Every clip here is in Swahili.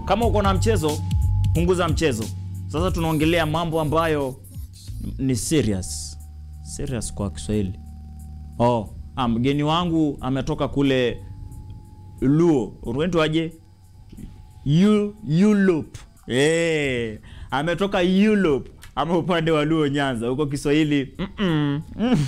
kama uko na mchezo punguza mchezo. Sasa tunaongelea mambo ambayo ni serious. Serious kwa Kiswahili. Oh, ah, mgeni wangu ametoka kule Luo. Unaitwa aje? Eu- Europe. Eh, ametoka Europe ama upande wa Luo Nyanza. Huko Kiswahili mm-mm. Mm.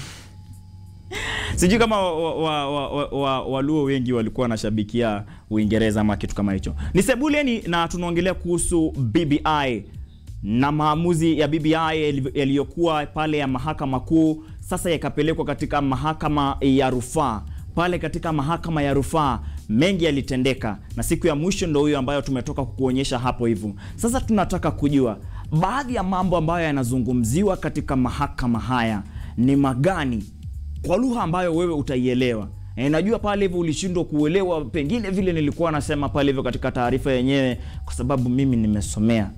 Sijui kama Waluo wa, wa, wa, wa, Waluo wengi walikuwa wanashabikia Uingereza ama kitu kama hicho. Ni Sebuleni na tunaongelea kuhusu BBI na maamuzi ya BBI yali- yaliyokuwa pale ya mahakama kuu sasa yakapelekwa katika mahakama ya rufaa. Pale katika mahakama ya rufaa mengi yalitendeka, na siku ya mwisho ndo huyo ambayo tumetoka kukuonyesha hapo hivyo. Sasa tunataka kujua baadhi ya mambo ambayo yanazungumziwa katika mahakama haya ni magani kwa lugha ambayo wewe utaielewa. E, najua pale hivyo ulishindwa kuelewa pengine vile nilikuwa nasema pale hivyo katika taarifa yenyewe, kwa sababu mimi nimesomea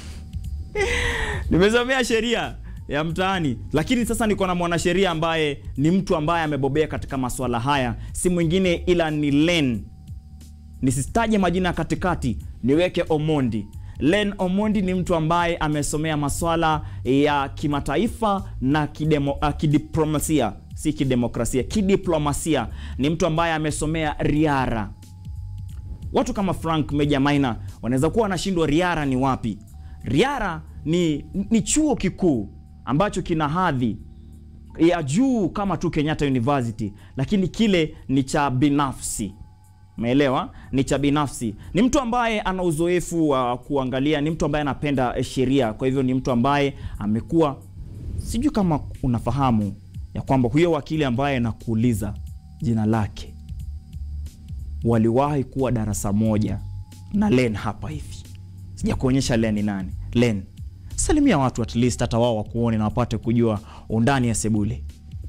nimesomea sheria ya mtaani, lakini sasa niko na mwanasheria ambaye ni mtu ambaye amebobea katika masuala haya, si mwingine ila ni Len. Nisitaje majina ya katikati, niweke Omondi. Len Omondi ni mtu ambaye amesomea maswala ya kimataifa na kidemo, uh, kidiplomasia, si kidemokrasia, kidiplomasia. Ni mtu ambaye amesomea riara. Watu kama Frank Meja Maina wanaweza kuwa wanashindwa riara ni wapi. Riara ni, ni chuo kikuu ambacho kina hadhi ya juu kama tu Kenyatta University, lakini kile ni cha binafsi. Umeelewa? Ni cha binafsi. Ni mtu ambaye ana uzoefu wa kuangalia, ni mtu ambaye anapenda eh, sheria. Kwa hivyo ni mtu ambaye amekuwa, sijui kama unafahamu ya kwamba huyo wakili ambaye nakuuliza jina lake waliwahi kuwa darasa moja na Len hapa hivi. Sijakuonyesha Len ni nani. Len, salimia watu at least hata wao wakuone na wapate kujua undani ya Sebule.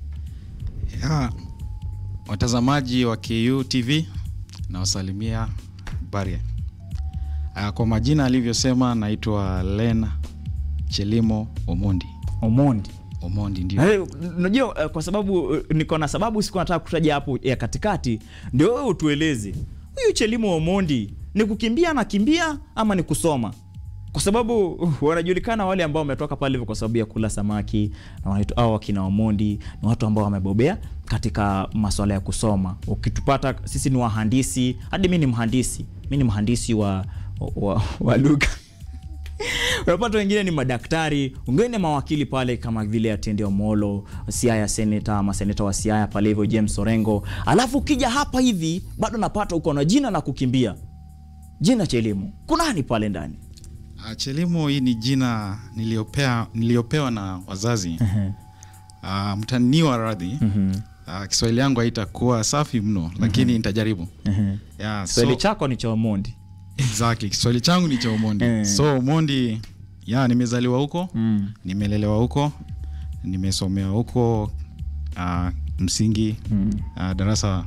Ya, watazamaji wa KU TV nawasalimia Baria. Ah, Kwa majina alivyosema naitwa Lena Chelimo Omondi. Omondi. Omondi ndio. Eh, Unajua eh, kwa sababu eh, niko na sababu siku nataka kutaja hapo ya katikati, ndio wewe utueleze huyu Chelimo Omondi ni kukimbia anakimbia ama ni kusoma? Kwa sababu uh, wanajulikana wale ambao wametoka pale hivyo kwa sababu ya kula samaki na wanaitwa hao wakina Omondi ni watu ambao wamebobea katika masuala ya kusoma. Ukitupata sisi ni wahandisi, hadi mimi ni mhandisi, mimi ni mhandisi wa, wa, wa lugha unapata wengine ni madaktari, wengine ni mawakili pale kama vile Atende Omolo, Siaya seneta ama seneta wa Siaya pale hivyo James Orengo. Alafu ukija hapa hivi bado napata uko na jina na kukimbia, jina Chelimo, kunani pale ndani? Ah, Chelimo hii ni jina niliopea, niliopewa na wazazi. Ah, mtaniwa radhi. Ah, Kiswahili yangu haitakuwa safi mno lakini nitajaribu. Yeah, Kiswahili so- chako ni cha Omondi. Exactly. Kiswahili changu ni cha Omondi. Eh. So Omondi, ya nimezaliwa huko, Mm. nimelelewa huko, nimesomea huko uh, msingi Mm. uh, darasa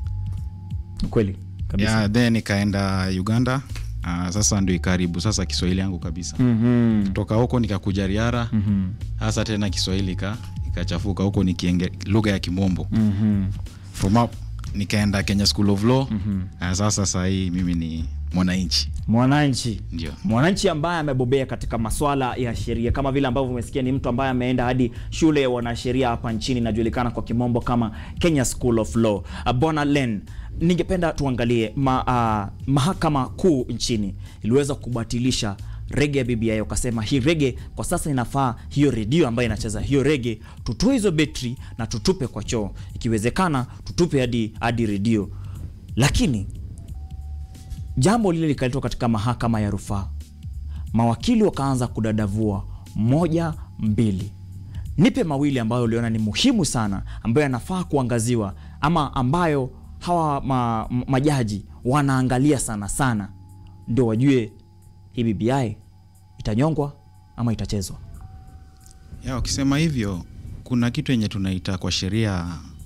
Kweli kabisa. ya, then nikaenda Uganda. Uh, sasa ndio ikaribu sasa Kiswahili yangu kabisa. Mhm. Toka huko nikakuja Riara. Mhm. Sasa tena Kiswahili ka ikachafuka huko nikienge lugha ya Kimombo. Mhm. From up nikaenda Kenya School of Law. Mhm. Uh, sasa saa hii mimi ni mwananchi. Mwananchi Ndio. mwananchi ambaye amebobea katika maswala ya sheria kama vile ambavyo umesikia, ni mtu ambaye ameenda hadi shule ya wanasheria hapa nchini inajulikana kwa kimombo kama Kenya School of Law. Uh, Bwana Len, ningependa tuangalie ma, uh, mahakama kuu nchini iliweza kubatilisha rege ya BBI, wakasema hii rege kwa sasa inafaa, hiyo redio ambayo inacheza hiyo rege tutoe hizo betri na tutupe kwa choo, ikiwezekana tutupe hadi hadi redio, lakini jambo lile likaletwa katika mahakama ya rufaa, mawakili wakaanza kudadavua moja mbili. Nipe mawili ambayo uliona ni muhimu sana, ambayo yanafaa kuangaziwa ama ambayo hawa ma, ma- majaji wanaangalia sana sana, ndio wajue hii BBI itanyongwa ama itachezwa. Ya, ukisema hivyo kuna kitu yenye tunaita kwa sheria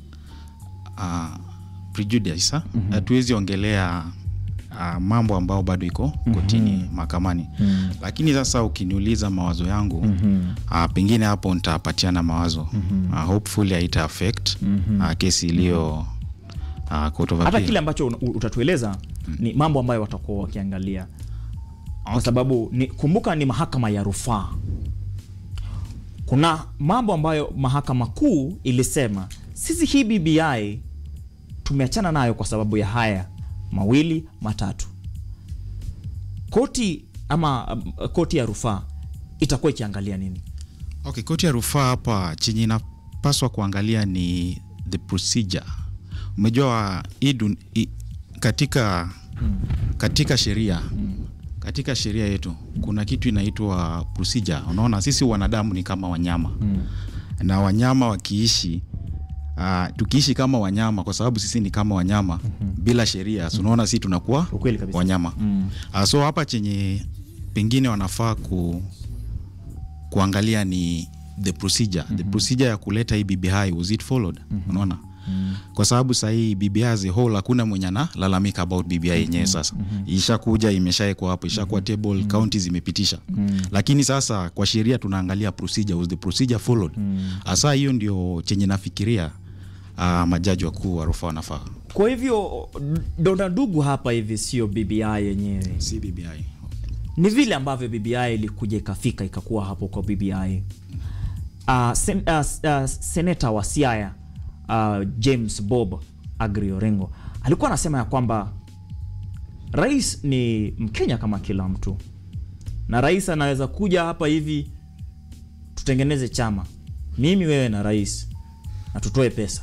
uh, prejudice hatuwezi ongelea uh, mambo ambao bado iko kotini mahakamani lakini sasa ukiniuliza mawazo yangu uh, pengine hapo nitapatiana mawazo uh, hopefully haita affect uh, kesi iliyo uh, court of Hata appeal. kile ambacho un- utatueleza ni mambo ambayo watakuwa wakiangalia. kwa sababu ni, kumbuka ni mahakama ya rufaa. Kuna mambo ambayo mahakama kuu ilisema sisi hii BBI tumeachana nayo kwa sababu ya haya mawili matatu. Koti ama um, koti ya rufaa itakuwa ikiangalia nini? Okay, koti ya rufaa hapa chenye inapaswa kuangalia ni the procedure. Umejua hii dun- hii- katika katika sheria katika sheria yetu kuna kitu inaitwa procedure. Unaona, sisi wanadamu ni kama wanyama na wanyama wakiishi Uh, tukiishi kama wanyama kwa sababu sisi ni kama wanyama bila sheria so unaona sisi tunakuwa Ukweli kabisa. wanyama uh, so hapa chenye pengine wanafaa ku, kuangalia ni the procedure the procedure ya kuleta hii BBI was it followed unaona kwa sababu sahii BBI as a whole hakuna mwenye analalamika about BBI yenyewe sasa ishakuja imeshaekwa hapo ishakuwa table county zimepitisha lakini sasa kwa sheria tunaangalia procedure was the procedure followed hasa hiyo ndio chenye nafikiria uh, majaji wakuu wa rufaa wanafaa Kwa hivyo donda ndugu hapa hivi sio BBI yenyewe, si BBI ni vile ambavyo BBI ilikuja ikafika ikakuwa hapo kwa BBI. Uh, sen, uh, uh, seneta wa Siaya uh, James Bob Agri Orengo alikuwa anasema ya kwamba rais ni Mkenya kama kila mtu, na rais anaweza kuja hapa hivi tutengeneze chama, mimi wewe na rais, na tutoe pesa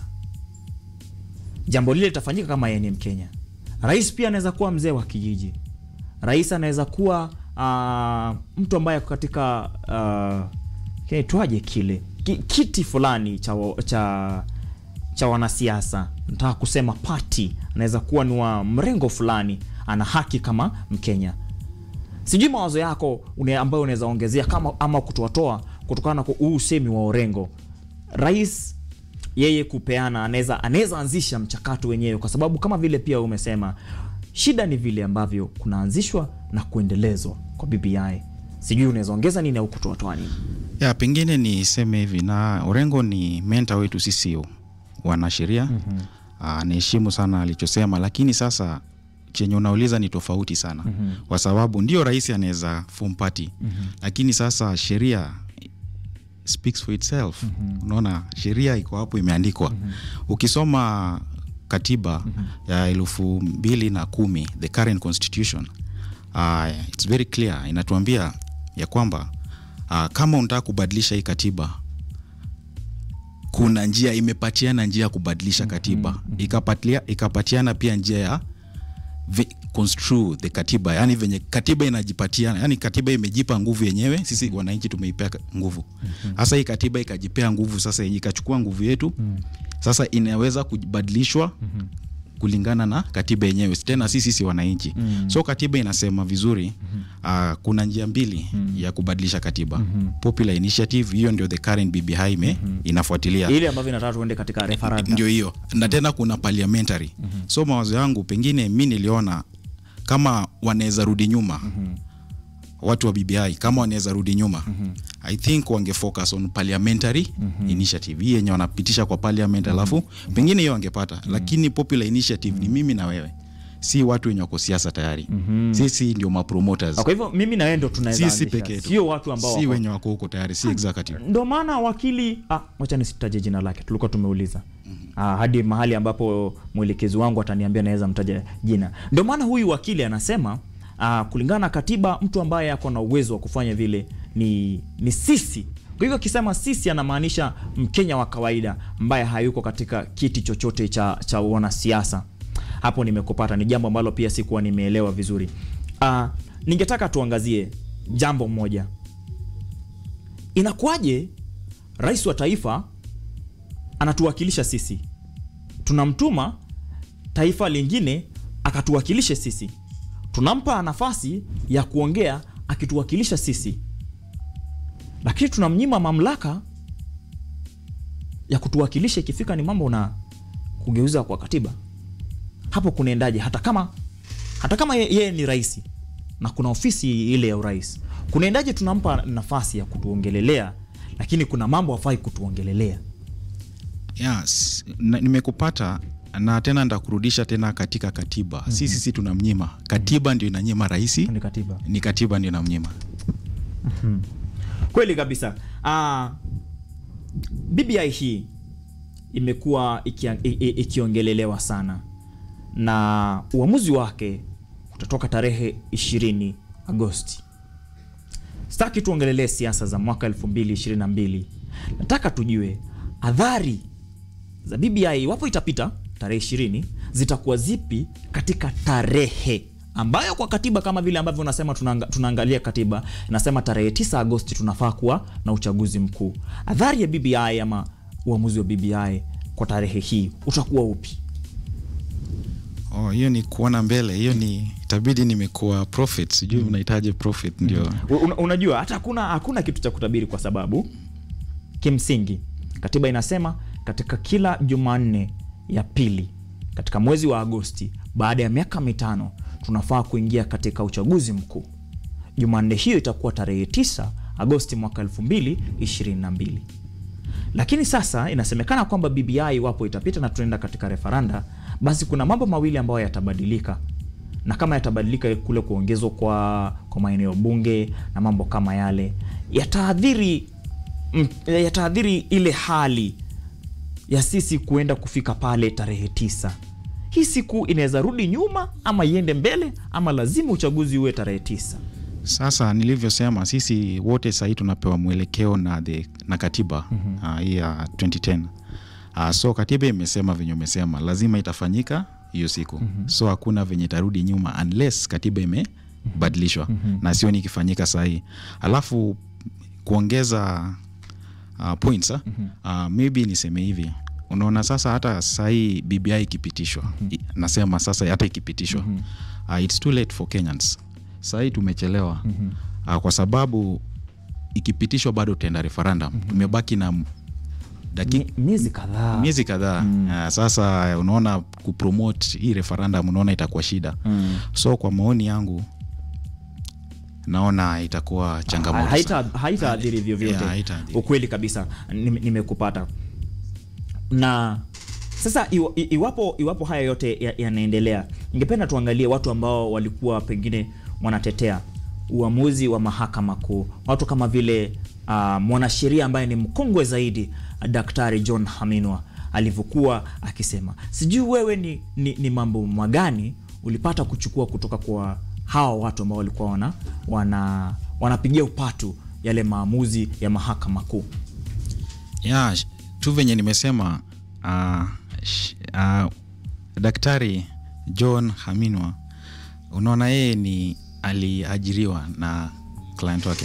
jambo lile litafanyika kama yeye ni Mkenya. Rais pia anaweza kuwa mzee wa kijiji. Rais anaweza kuwa uh, mtu ambaye ako katika uh, kinaitwaje kile Ki, kiti fulani cha, wa- cha, cha wanasiasa, nataka kusema party. Anaweza kuwa ni wa mrengo fulani, ana haki kama Mkenya. Sijui mawazo yako une, ambayo unaweza ongezea kama ama kutoatoa kutokana na huu usemi wa Orengo. Rais yeye kupeana anaweza anaweza anzisha mchakato wenyewe, kwa sababu kama vile pia umesema, shida ni vile ambavyo kunaanzishwa na kuendelezwa kwa BBI. Sijui unaweza ongeza nini au kutoatoa nini? ya pengine niseme hivi na Orengo ni menta wetu sisi wanasheria mm-hmm. Anaheshimu sana alichosema, lakini sasa chenye unauliza ni tofauti sana mm-hmm. Kwa sababu ndio rais anaweza form party mm-hmm. Lakini sasa sheria speaks for itself mm-hmm. Unaona sheria iko hapo imeandikwa mm-hmm. Ukisoma katiba mm-hmm. ya elfu mbili na kumi the current constitution uh, it's very clear inatuambia ya kwamba uh, kama unataka kubadilisha hii katiba kuna njia imepatiana njia ya kubadilisha katiba ikapatia, ikapatiana pia njia ya vi- construe the katiba yani venye katiba inajipatiana yani katiba imejipa nguvu yenyewe sisi wananchi tumeipea ka- nguvu sasa hii katiba ikajipea nguvu sasa yenye ikachukua nguvu yetu sasa inaweza kubadilishwa kulingana na katiba yenyewe tena si sisi wananchi so katiba inasema vizuri uh, kuna njia mbili ya kubadilisha katiba popular initiative hiyo ndio the current BBI ime inafuatilia Ile ambavyo inataka tuende katika referendum. ndio hiyo na tena kuna parliamentary so mawazo yangu pengine mi niliona kama wanaweza rudi nyuma watu wa BBI kama wanaweza rudi nyuma I think wange focus on parliamentary initiative hii yenye wanapitisha kwa parliament alafu pengine hiyo wangepata lakini popular initiative ni mimi na wewe si watu wenye wako siasa tayari sisi ndio mapromoters Kwa hivyo mimi na wewe ndo tunaweza sisi anzisha, peke yetu sio watu ambao si wako wenye wako huko tayari si executive ndo maana wakili ah, wacha nisitaje jina lake, tulikuwa tumeuliza ah, hadi mahali ambapo mwelekezi wangu ataniambia naweza mtaja jina. Ndo maana huyu wakili anasema ah, kulingana na katiba, mtu ambaye ako na uwezo wa kufanya vile ni, ni sisi. Kwa hivyo akisema sisi anamaanisha Mkenya wa kawaida ambaye hayuko katika kiti chochote cha, cha wanasiasa. Hapo nimekupata, ni jambo ambalo pia sikuwa nimeelewa vizuri. Ah, ningetaka tuangazie jambo moja inakuwaje rais wa taifa anatuwakilisha sisi, tunamtuma taifa lingine akatuwakilishe sisi, tunampa nafasi ya kuongea akituwakilisha sisi, lakini tunamnyima mamlaka ya kutuwakilisha ikifika ni mambo na kugeuza kwa katiba. Hapo kunaendaje? Hata kama hata kama ye- yeye ni rais na kuna ofisi ile ya urais, kunaendaje tunampa nafasi ya kutuongelelea, lakini kuna mambo hafai kutuongelelea? yes, na- nimekupata na tena ndakurudisha tena katika katiba si sisi tunamnyima katiba ndio inanyima rahisi ni katiba ni katiba ndio inamnyima kweli kabisa uh, bbi hii imekuwa ikia- i- i- ikiongelelewa sana na uamuzi wake utatoka tarehe 20 agosti sitaki tuongelelee siasa za mwaka 2022 nataka tujue adhari za bbi iwapo itapita tarehe 20 zitakuwa zipi katika tarehe ambayo kwa katiba kama vile ambavyo unasema tunaanga, tunaangalia katiba inasema tarehe 9 agosti tunafaa kuwa na uchaguzi mkuu adhari ya bbi ama uamuzi wa bbi kwa tarehe hii utakuwa upi oh, hiyo ni kuona mbele hiyo ni itabidi nimekuwa prophet sijui unahitaji prophet ndio Un, unajua hata hakuna hakuna kitu cha kutabiri kwa sababu kimsingi katiba inasema katika kila jumanne ya pili katika mwezi wa agosti baada ya miaka mitano tunafaa kuingia katika uchaguzi mkuu jumanne hiyo itakuwa tarehe 9 agosti mwaka 2022 lakini sasa inasemekana kwamba bbi iwapo itapita na tunaenda katika referanda basi kuna mambo mawili ambayo yatabadilika na kama yatabadilika kule kuongezwa kwa, kwa maeneo bunge na mambo kama yale yataadhiri mm, yataadhiri ile hali ya sisi kuenda kufika pale tarehe tisa hii siku inaweza rudi nyuma ama iende mbele ama lazima uchaguzi uwe tarehe tisa sasa nilivyosema sisi wote sahii tunapewa mwelekeo na, the, na katiba mm-hmm. uh, hii ya 2010 uh, so katiba imesema venye umesema lazima itafanyika hiyo siku mm-hmm. so hakuna venye itarudi nyuma unless katiba imebadilishwa mm-hmm. na sioni ikifanyika sahii alafu kuongeza uh, points mm-hmm. uh, maybe niseme hivi unaona sasa hata sahii bbi ikipitishwa mm-hmm. nasema sasa hata ikipitishwa mm-hmm. uh, its too late for kenyans sahii tumechelewa mm-hmm. uh, kwa sababu ikipitishwa bado tutaenda referendum mm-hmm. tumebaki na daki, Mi- miezi kadhaa miezi kadhaa mm. uh, sasa unaona kupromote hii referendum unaona itakuwa shida Mm. so kwa maoni yangu naona itakuwa changamoto haita sana. haitaadhiri vyovyote Yeah, haitaadhiri. ukweli kabisa Nime- nimekupata na sasa iwa- i- iwapo iwapo haya yote ya- yanaendelea ningependa tuangalie watu ambao walikuwa pengine wanatetea uamuzi wa mahakama kuu watu kama vile uh, mwanasheria ambaye ni mkongwe zaidi uh, daktari john haminwa alivyokuwa akisema sijui wewe ni, ni, ni mambo magani ulipata kuchukua kutoka kwa hawa watu ambao walikuwa wana, wana wanapigia upatu yale maamuzi ya mahakama kuu ya sh- tu venye nimesema uh, sh, uh, daktari john haminwa unaona yeye ni aliajiriwa na client wake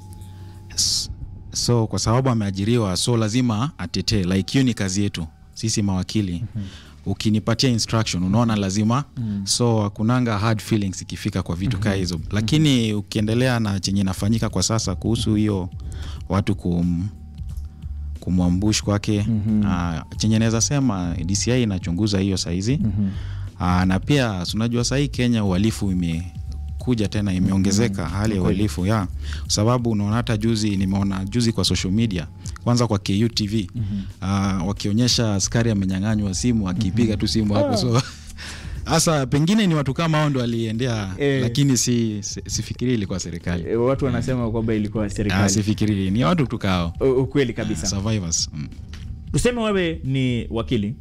S- so kwa sababu ameajiriwa so lazima atetee like hiyo ni kazi yetu sisi mawakili mm-hmm. ukinipatia instruction unaona lazima mm. so hakunanga hard feelings ikifika kwa vitu mm-hmm. kaa hizo lakini mm-hmm. ukiendelea na chenye inafanyika kwa sasa kuhusu hiyo watu kum, kumwambush kwake mm-hmm. uh, chenye naweza sema dci inachunguza hiyo saizi mm-hmm. uh, na pia unajua sahii kenya uhalifu imekuja tena imeongezeka mm-hmm. hali ya uhalifu ya kwa sababu unaona hata juzi nimeona juzi kwa social media kwanza kwa ku tv mm-hmm. uh, wakionyesha askari amenyang'anywa simu akipiga mm-hmm. tu simu hapo so hasa pengine ni watu kama hao ndo waliendea Eh. lakini si, si, sifikiri ilikuwa serikali watu wanasema kwamba ilikuwa Ah, serikali sifikiri ni watu tukao U- ukweli kabisa survivors mm. tuseme wewe ni wakili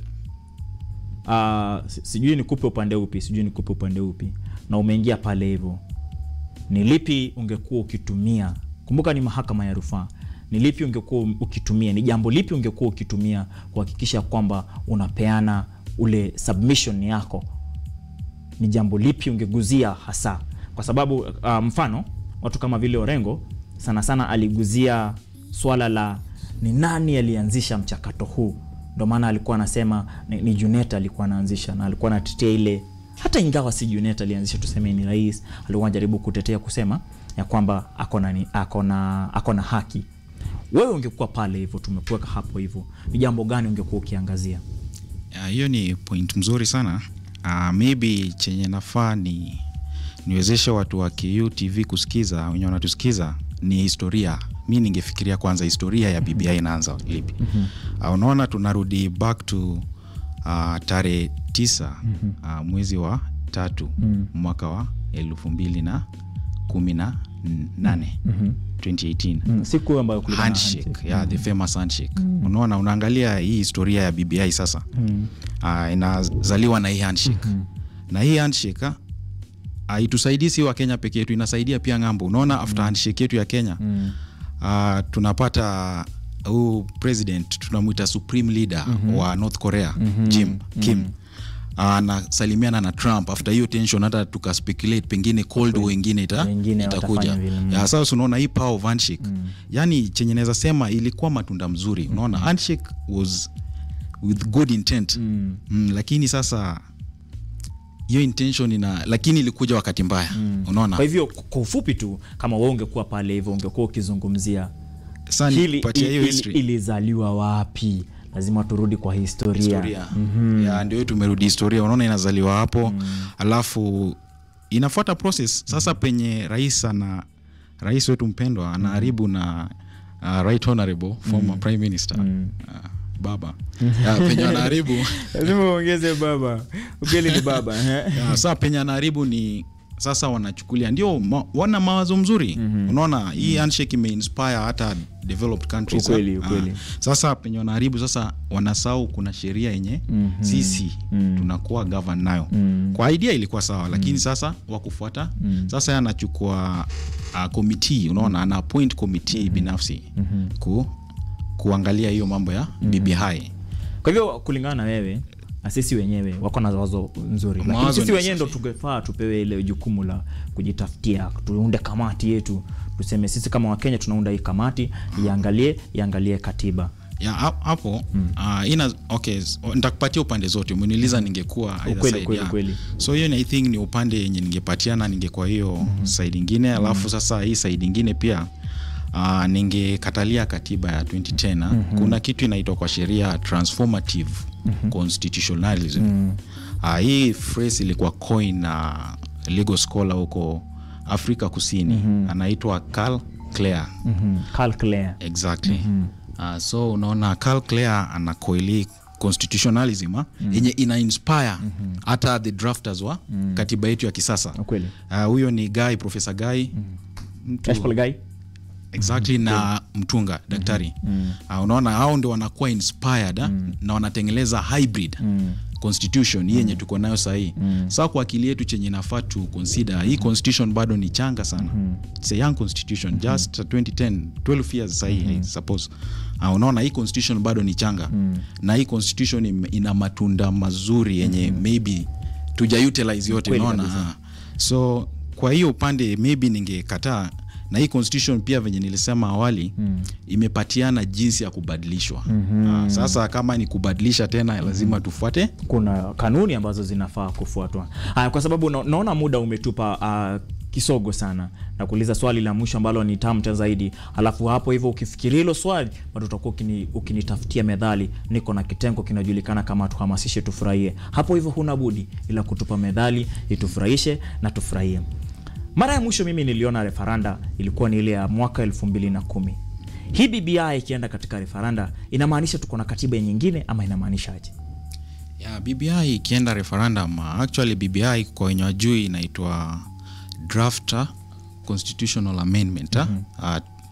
uh, sijui nikupe upande upi sijui nikupe upande upi na umeingia pale hivyo ni lipi ungekuwa ukitumia kumbuka ni mahakama ya rufaa ni lipi ungekuwa ukitumia ni jambo lipi ungekuwa ukitumia kuhakikisha kwamba unapeana ule submission yako ni jambo lipi ungeguzia hasa kwa sababu uh, mfano watu kama vile orengo sana sana aliguzia swala la ni nani alianzisha mchakato huu ndo maana alikuwa anasema ni, ni junet alikuwa anaanzisha na alikuwa anatetea ile hata ingawa si junet alianzisha tuseme ni rais alikuwa anajaribu kutetea kusema ya kwamba akona ni- akona akona haki wewe ungekuwa pale hivyo tumekuweka hapo hivyo ni jambo gani ungekuwa ukiangazia Ah, hiyo ni point mzuri sana uh, maybe chenye nafaa ni niwezeshe watu wa ku tv kusikiza wenye wanatusikiza ni historia mi ningefikiria kwanza historia ya bbi inaanza lipi uh, unaona tunarudi back to uh, tarehe tisa uh, mwezi wa tatu mwaka wa elfu mbili na kumi na nane 2018 Mm, siku ambayo kulikuwa na handshake, handshake. yeah, the famous handshake unaona unaangalia hii historia ya bbi sasa uh, inazaliwa na hii handshake na hii handshake ah, haitusaidii si wa kenya peke yetu inasaidia pia ng'ambo unaona after handshake yetu ya kenya Mm. uh, tunapata huu president tunamwita supreme leader wa north korea jim kim anasalimiana na trump after hiyo tension hata tukaspekulate pengine cold war ingine ita, Wengine itakuja watafanya vile, mm. ya sasa unaona hii power of handshake yani chenye naweza sema ilikuwa matunda mzuri unaona handshake was with good intent Mm. mm, lakini sasa hiyo intention ina lakini ilikuja wakati mbaya unaona kwa hivyo kwa ufupi tu kama wewe ungekuwa pale hivyo ungekuwa ukizungumzia sasa hili nipatie hiyo ili- history ilizaliwa wapi lazima turudi kwa historia, historia ya ndio tumerudi historia unaona inazaliwa hapo alafu inafuata process sasa penye rais ana rais wetu mpendwa anaharibu na uh, right honorable former prime minister uh, baba ya, penye anaharibu lazima uongeze baba ukweli ni baba ya, saa penye anaharibu ni sasa wanachukulia ndio ma, wana mawazo mzuri unaona hii handshake imeinspire hata developed countries Ukweli, ah. ukweli. sasa penye wanaharibu sasa wanasahau kuna sheria yenye sisi tunakuwa govern nayo kwa idea ilikuwa sawa lakini sasa wakufuata sasa yeye anachukua uh, committee unaona ana appoint committee binafsi ku, kuangalia hiyo mambo ya BBI kwa hivyo kulingana na wewe na sisi wenyewe wako na wazo nzuri lakini Mawazo sisi ni wenyewe ndo safi. tungefaa tupewe ile jukumu la kujitafutia tuunde kamati yetu tuseme sisi kama wakenya tunaunda hii kamati iangalie iangalie katiba ya hap- hapo uh, ina okay s- nitakupatia upande zote umeniuliza ningekuwa either Ukweli, side, ukweli, yeah. ukweli. so hiyo ni- i think ni upande yenye ningepatiana ningekuwa hiyo side ingine alafu sasa hii side ingine pia uh, ningekatalia katiba ya 2010 ah. kuna kitu inaitwa kwa sheria transformative constitutionalism uh, hii phrase ilikuwa coin na legal scholar huko afrika kusini anaitwa Karl Clare mm-hmm. Karl Clare. exactly uh, so unaona Karl Clare ana koili constitutionalism ah, yenye ina inspire hata the drafters wa katiba yetu ya kisasa ukweli Ah, huyo ni guy professor guy mtu- Ashfall Guy exactly na mtunga daktari Ah, unaona hao ndio wanakuwa inspired ah, na wanatengeleza hybrid constitution hii yenye tuko nayo sahii saa kwa akili yetu chenye nafaa tu consider hii constitution bado ni changa sana It's a young constitution just 2010 12 years sahii I suppose Ah, unaona hii constitution bado ni changa na hii constitution im- ina matunda mazuri yenye maybe tuja utilize yote Kweli unaona kabisa. Ah. so kwa hiyo upande maybe ningekataa na hii constitution pia venye nilisema awali mm. imepatiana jinsi ya kubadilishwa mm-hmm. sasa kama ni kubadilisha tena lazima tufuate kuna kanuni ambazo zinafaa kufuatwa haya kwa sababu na, naona muda umetupa uh, kisogo sana na kuuliza swali la mwisho ambalo ni tamta zaidi alafu hapo hivyo ukifikiria hilo swali bado utakuwa ukini, ukinitafutia medhali niko na kitengo kinajulikana kama tuhamasishe tufurahie hapo hivyo huna budi ila kutupa medhali itufurahishe na tufurahie mara ya mwisho mimi niliona refaranda ilikuwa ni ile ya mwaka elfu mbili na kumi hii bbi ikienda katika refaranda inamaanisha tuko na katiba nyingine ama inamaanisha aje ya bbi ikienda referendum uh, actually bbi kwa wenye wajui inaitwa draft uh, constitutional amendment uh, uh,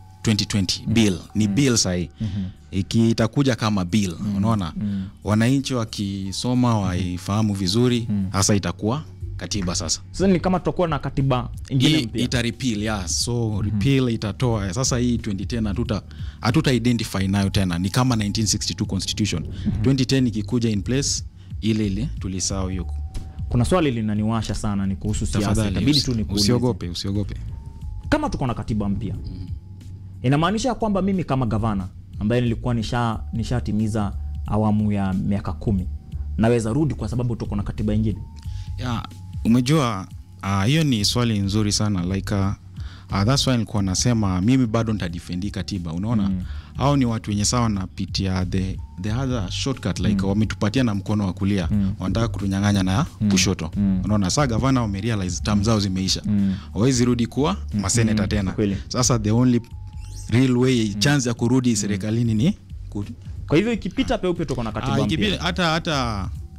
2020 bill ni bill sahii iki itakuja kama bill unaona wananchi wakisoma waifahamu vizuri hasa itakuwa katiba sasa sasa ni kama tutakuwa na katiba ingine hii mpya ita repeal yeah. so repeal itatoa sasa hii 2010 hatuta hatuta identify nayo tena ni kama 1962 constitution 2010 ikikuja in place ile ile tulisahau hiyo kuna swali linaniwasha sana ni kuhusu siasa tafadhali itabidi usi- tu nikuulize usiogope usiogope kama tuko na katiba mpya inamaanisha kwamba mimi kama gavana ambaye nilikuwa nisha nishatimiza awamu ya miaka kumi naweza rudi kwa sababu tuko na katiba ingine yeah, umejua ah, hiyo ni swali nzuri sana like uh, uh, that's why nilikuwa nasema mimi bado nitadefendi katiba unaona mm. au ni watu wenye sawa wanapitia the, the other shortcut like mm. wametupatia na mkono wa kulia mm. wanataka kutunyang'anya na mm. kushoto mm. unaona saa gavana wamerealize tam zao zimeisha wawezi rudi kuwa maseneta tena Kweli. sasa the only real way chance ya kurudi serikalini ni ku, kwa hivyo ikipita peupe tuko na katiba Ah, mpya ikipita- hata hata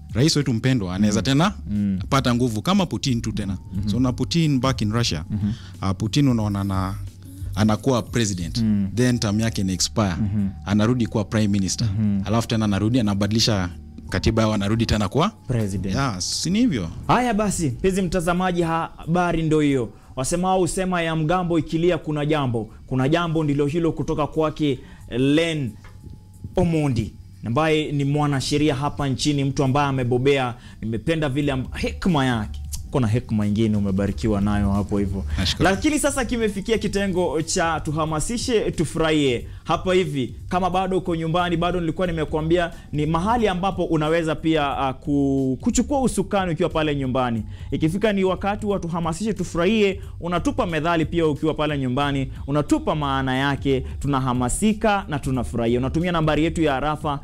rais wetu mpendwa anaweza tena pata nguvu kama Putin tu tena so na Putin back in Russia uh, Putin unaona na anakuwa president then term yake ina expire anarudi kuwa prime minister alafu tena anarudi anabadilisha katiba yao anarudi tena kwa president yeah, si ni hivyo Haya basi, mpenzi mtazamaji, habari ndo hiyo. Wasemao husema ya mgambo ikilia kuna jambo. Kuna jambo ndilo hilo kutoka kwake Len Omondi ambaye ni mwanasheria hapa nchini, mtu ambaye amebobea. Nimependa vile amb- hekima yake kuna hekima ingine umebarikiwa nayo hapo hivyo, Nashukuru. lakini sasa kimefikia kitengo cha tuhamasishe tufurahie hapa hivi. Kama bado uko nyumbani, bado nilikuwa nimekuambia ni mahali ambapo unaweza pia uh, ku, kuchukua usukani ukiwa pale nyumbani. Ikifika ni wakati wa tuhamasishe tufurahie, unatupa methali pia ukiwa pale nyumbani, unatupa maana yake, tunahamasika na tunafurahia. Unatumia nambari yetu ya arafa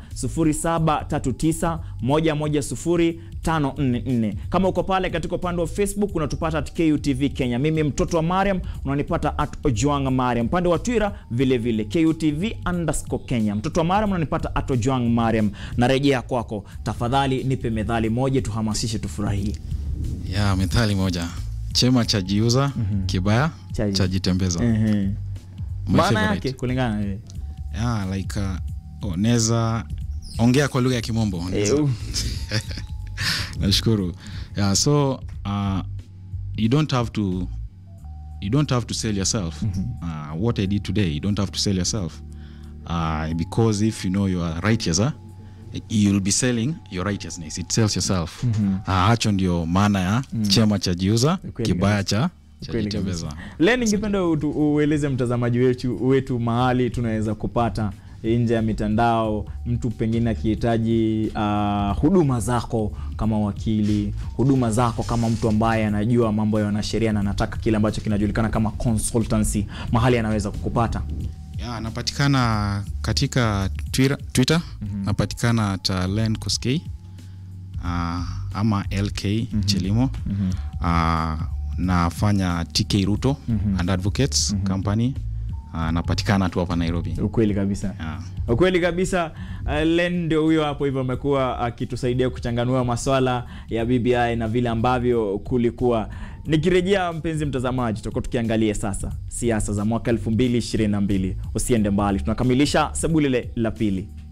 0739 110 544. Kama uko pale katika upande wa Facebook unatupata at KUTV Kenya. Mimi mtoto wa Mariam unanipata at Ojwang Mariam. Upande wa Twitter vile vile KUTV underscore Kenya. Mtoto wa Mariam unanipata at Ojwang Mariam. Narejea kwako. Tafadhali nipe methali moja tuhamasishe tufurahie. ya methali moja chema cha jiuza kibaya Chaji- cha jitembeza Ehe. My Maana favorite. yake kulingana na wewe. yeah, like uh, oh, neza ongea kwa lugha ya kimombo Eh, Neza- uh, nashukuru yeah, so uh, you don't have to you don't have to sell yourself uh, what i did today you don't have to sell yourself uh, because if you know you are righteous huh? you'll be selling your righteousness it sells yourself uh, hacho ndio maana ya chema cha jiuza Kweli kibaya cha cha Kweli jitembeza kabisa. Leo ningependa utu- ueleze mtazamaji wetu, wetu mahali tunaweza kupata nje ya mitandao, mtu pengine akihitaji uh, huduma zako kama wakili, huduma zako kama mtu ambaye anajua mambo ya wanasheria na anataka kile ambacho kinajulikana kama consultancy, mahali anaweza kukupata. ya napatikana katika Twitter, Twitter napatikana at uh, Len Koskei uh, ama LK Chelimo uh, nafanya TK Ruto and Advocates Company uh, napatikana tu hapa Nairobi Ukweli kabisa. yeah. Ukweli kabisa. Uh, Len ndio huyo hapo hivyo amekuwa akitusaidia kuchanganua maswala ya BBI na vile ambavyo kulikuwa. Nikirejea mpenzi mtazamaji, tutakuwa tukiangalia sasa siasa za mwaka 2022. Usiende mbali, tunakamilisha sebulile la pili.